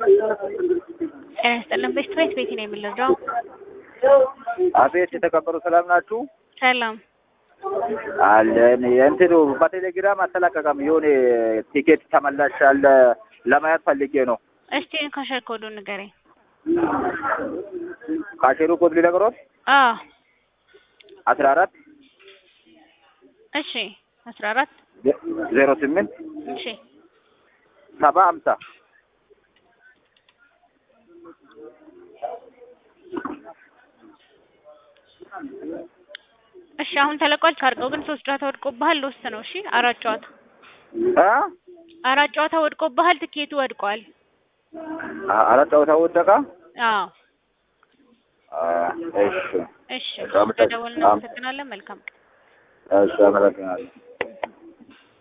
ጤና ይስጥልን። በሽት ቤት ቤት ነው የምንረዳው። አቤት የተከበሩ ሰላም ናችሁ? ሰላም አለን። የእንትኑ በቴሌግራም አተላቀቀም የሆነ ቲኬት ተመላሽ አለ ለማየት ፈልጌ ነው። እስቲ ካሸር ኮዱ ንገረኝ። ካሼሩ ኮድ ሊነግሮት አዎ አስራ አራት እሺ አስራ አራት ዜሮ ስምንት እሺ ሰባ ሀምሳ እሺ አሁን ተለቋል። ካርቀው ግን ሶስት ጨዋታ ወድቆብሃል። ልወስድ ነው። እሺ አራት ጨዋታ እ አራት ጨዋታ ወድቆብሃል። ትኬቱ ወድቋል። አራት ጨዋታ ወደቃ። አዎ እሺ እሺ አመሰግናለሁ። ደውል። እናመሰግናለን። መልካም ቀን። እሺ አመሰግናለሁ።